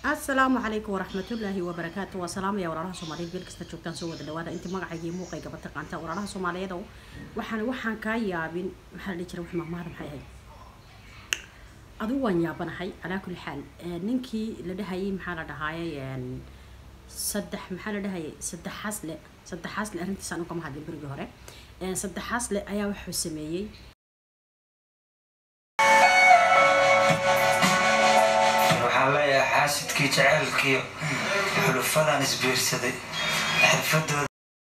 asalaamu calaykum waraxmatullaahi wabarakaatu waa salaamaya walaalaha soomaaliyeed meel kasta joogtaan soo wada dhawaada inta magacayga iyo muuqayga ba taqaanta walaalaha soomaaliyeed oo waxaan waxaan kaa yaabin maxaa la dhihi jira wax mahmaada maxay ahayd adigu waan yaabanahay calaa kulli xaal ninkii la dhahayay maxaa la dhahaayay saddex maxaa la dhahayay saddexaasle saddexaasle arrintiisa anu kama hadlin berigii hore saddexaasle ayaa wuxuu sameeyey waxaan leeyahay xaasidkii jaceylkiiyo xulufadan isbiirsaday xirfadooda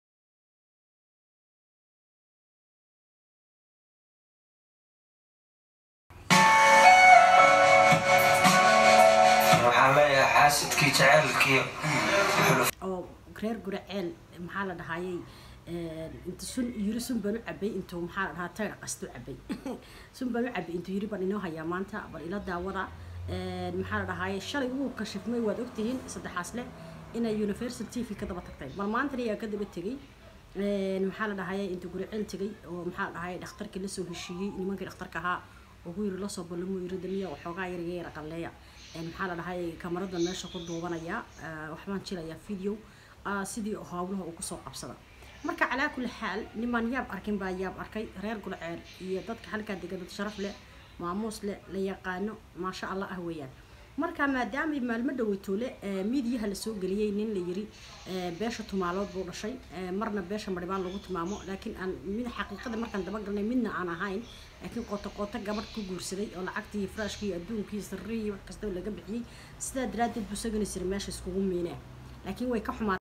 waxaan leeyahay xaasidkii jaceylkiiyo oo reer guraceel maxaa la dhahayay inta sun yiri sun baan u cabay intuu maxaa la dhahaa tayr qastu cabay sun baan u cabay intuu yiri baan inoo hayaa maanta bal ila daawada maxaa la dhahayay shalay wuu kashifmay waad ogtihiin saddexaas leh inay universal t v ka daba tagtay bal maantana ayaa ka daba tegay maxaa la dhahayay intuu guraceel tegay oo maxaa la dhahayay dhakhtarkii lasoo heshiiyey nimankii dhakhtarka ahaa ugu yiri lasoo ballamuu yiri damiya waxoogaa yar yara qalleeya maxaa la dhahayay kamaradan meesha ku duubanaya waxbaan jilayaa video sidii howlaha uu kusoo qabsada marka calaa kulli xaal nimaan yaab arkin baa yaab arkay reer gulceer iyo dadka halkaa degan dad sharaf leh maamuus leh la yaqaano maasha allah ah weeyaan marka maadaama maalmo dhaweytoole miidiyaha lasoo geliyey nin la yiri beesha tumaalood buu dhashay marna beesha maribaan lagu tilmaamo laakiin aan mid xaqiiqada markaan dabagalnay midna aan ahayn laakiin qoto qoto gabadh ku guursaday oo lacagtii faraashkii adduunkii sirrihii wax kasta laga bixiyey sidaa daraaddeed buu sagani jiray meesha iskugu miinee laakiin way ka xumaa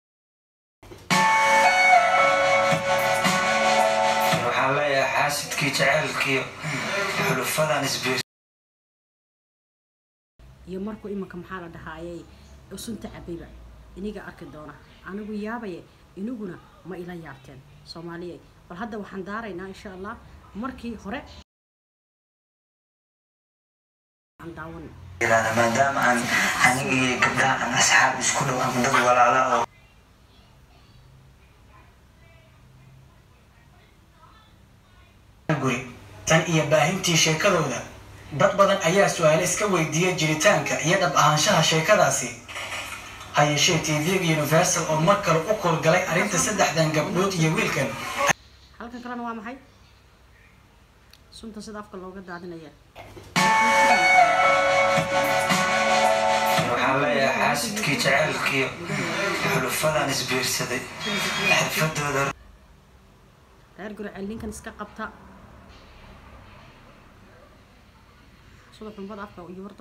waxaan leeyahay xaasidkii jaceylkiiyo xulufadan isbiir iyo markuu imanka maxaa la dhahaayay sunta cabayba iniga arki doona anigu yaabaye iniguna ma ila yaabteen soomaaliya bal hadda waxaan daaraynaa insha allah markii hore aan daawan yiraahda maadaama aan aniga iyo gabdhaha aan asxaab isku dhow ama dad walaala oo guri tan iyo baahintii sheekadooda dad badan ayaa su-aale iska weydiiyay jiritaanka iyo dhab ahaanshaha sheekadaasi ha yeeshee tv-ga universal oo mar kale u koolgalay arrinta saddexdan gabdhood iyo wiilkan halkan kalena waa maxay sunta sida afka looga daadinaya waxaan leeyahay xaasidkii jaceylkiiyo xulufadan isbiirsaday xirfadooda reer gurceel ninkan iska qabta sida xumbada afka iyo warda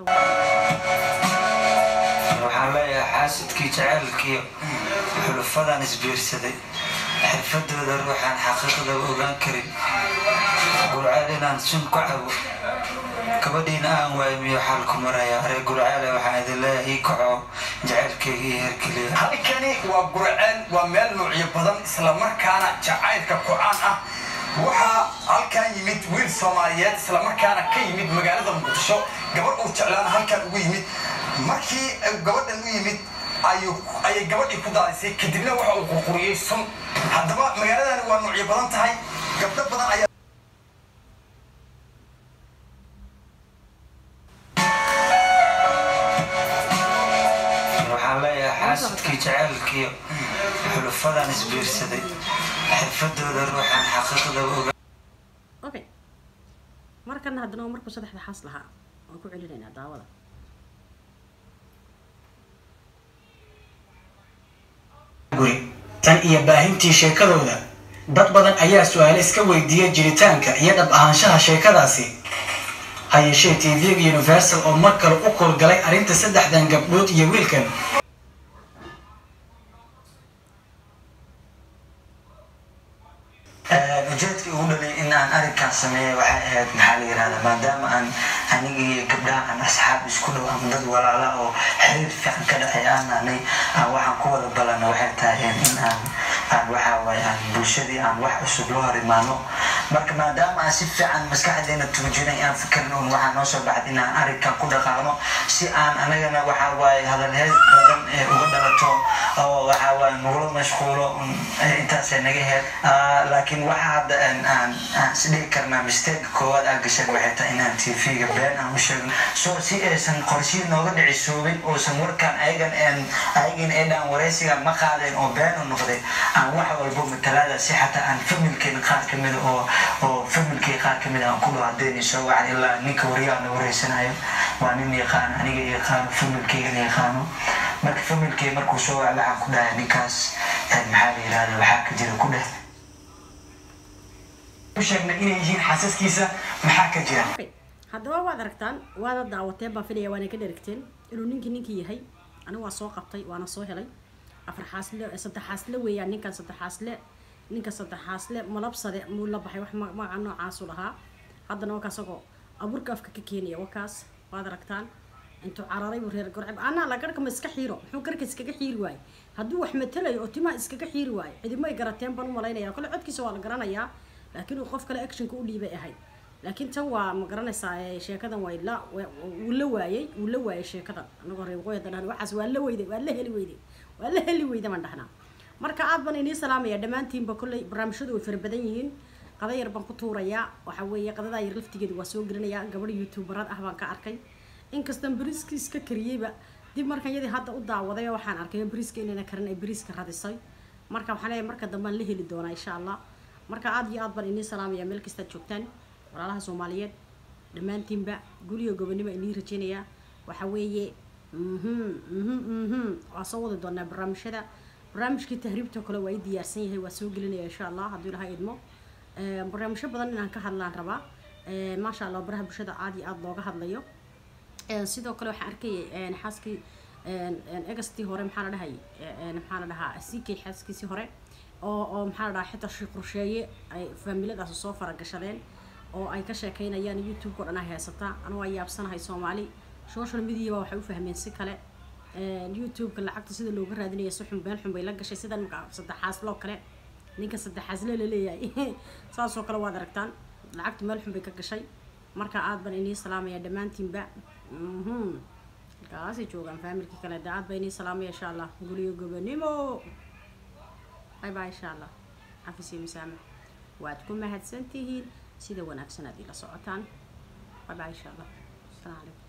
waxaan leeyahay xaasidkii jaceylkiiyo xulufadan isbiirsaday xirfadooda ruuxaan xaqiiqdaba ogaan karin gurceel inaan sun ku cabo gabadhiina aan waaymiyo xaalku maraya reer gurceele waxaan idin leeyahay ii kaco jaceylkayga iyo herkeliya halkani waa gurceel waa meel nuucyo badan islamarkaana jacaylka ku-aan ah waxaa halkan yimid wiil soomaaliyeed islamarkaana ka yimid magaalada muqdisho gabadh uu jeclaan halkan ugu yimid markii gabadhan u yimid ayay gabadhii ku daadisay kadibna waxa uu qurquriyey sun haddaba magaaladani waa nuucyo badan tahay gabdho badan ayaa waxaan leeyahay xaasidkii jaceylkiiyo xulufadan isbiirsaday xirfadooda ruuxaan xaqiiqdaba ogaan okay markana haddana waa markuu saddexda xaas lahaa waan ku celinaynaa daawada guri tan iyo baahintii sheekadooda dad badan ayaa su-aale iska weydiiyay jiritaanka iyo dhab ahaanshaha sheekadaasi ha yeeshee tv-ga universal oo mar kale u koolgalay arrinta saddexdan gabdhood iyo wiilkan ujeedkii ugu dhalay in aan arrinkan sameeyay waxay ahayd maxaa la yirahdaa maadaama aan aniga iyo gabdhaha aan asxaab isku dhow ama dad walaala oo xiriir fiican ka dhexay aan nahnay aan waxaan ku wada balana waxay tahay in aan aan waxa waaye aan bulshadii aan wax cusub loo hor imaano marka maadaama aan si fiican maskaxdeena tuujinay aan fikirin un waxaa noo soo baxda inaan arrinkan ku dhaqaaqno si aan anagana waxaa waaye hadalheed badan ee uga dhalato oo waxaa waaye nagula mashquulo un intaasay naga heed laakiin waxa hadda aan aan aan isdhihi karnaa mistake koowaad aan gashay waxay tahay inaan tv-ga been aan u sheegno so si aysan qorshihi nooga dhicisoobin oosan warkaan ayagan aan ayagan ee dhaan waraysiga ma qaadeen oo been u noqday aan wax walbo matalaada si xataa aan familkeena qaar ka mida oo oo familkii qaar ka mida aan ku dhawaadeen soo wacan ilaa ninka waryaana wareysanayo waa nin yaqaan aniga yaqaano familkeygana yaqaano marka familkey markuu soo waca waxaan ku dhahay ninkaas maxaa la yirahda waxaa ka jira ku dheh u sheegnay inay yihiin xaasaskiisa maxaa ka jira haddaba waad aragtaan waada daawateen baan filaya waana ka dherigteen inuu ninkii ninkii yahay anigu waa soo qabtay waana soo helay afar xaasle saddex xaasle weeyaan ninkan saddex xaasle ninka saddex xaasle malabsade muu la baxay wax magaca noocaasu lahaa haddana wakaa isagoo abuurka afka ka keenaya wakaas waad aragtaan intuu cararay buu reer gorceb anaa la garhka ma iska xiiro muxuu garhka iskaga xiiri waaye hadduu wax matelayo oo timaha iskaga xiiri waayo cidimo ay garateen baan u malaynaya kole codkiisa waa la garanayaa laakiin uu qof kale actionka u dhiibay ahayd laakiin tan waa ma garanaysaa sheekadan waa la wuu la waayey wuu la waayey sheekadan anagoo reer waqooyi haddaan waxaas waa la weyday waa la heli weyday waa la heli weyda baan dhahnaa marka aad baan inii salaamaya dhammaantiinba kolley barnaamijyadu way fara badan yihiin qada yar baan ku tuurayaa waxa weeye qadadaa yar laftigeeda waa soo gelinayaa gabadh youtuberad ah baan ka arkay inkastan beriski iska kariyeyba dib markan yadii hadda u daawaday waxaan arkay beriska inayna karin ay beriska radisay marka waxaan leeyahay marka dambaan la heli doonaa insha allah marka aad iyo aad baan inii salaamaya meel kastaad joogtaan walaalaha soomaaliyeed dhammaantiinba guliyo gobonimo inii rajeynayaa waxa weeye mhm mhm mhm waa soo wadi doonaa barnaamijyada barnaamijkii tahriibta kale waa i diyaarsan yahay waa soo gelinaya insha allah hadduu ilaha idmo barnaamijyo badan inaan ka hadlaan rabaa maasha allah baraha bulshada aad iyo aada looga hadlayo sidoo kale waxaan arkayay xaaskii egastii hore maxaa la dhahay maxaa la dhahaa sikay xaaskiisii hore oo oo maxaa la dhahaa xitaa shii qorsheeye ay faamiladaas soo faragashadeen oo ay ka sheekeynayaan youtube-ka o dhan ay haysataa anu waa yaabsanahay soomaali social mediaba waxay u fahmeen si kale youtube-ka lacagta sida looga raadinaya si xun been xun bay la gashay sida ninka saddexaasloo kale ninka saddexaasle la leeyahay saasoo kale waad aragtaan lacagta meel xun bay ka gashay marka aad baan inii salaamaya dhammaantiinba halkaasay joogaan faamilkii kale de aad baa inii salaamaya insha allah guliyo gobonimo bye bye insha allah xafis iyo masaamax waad ku mahadsan tihiin sida wanaagsan aad ila socotaan bye bye insha allah asalaamu calaykum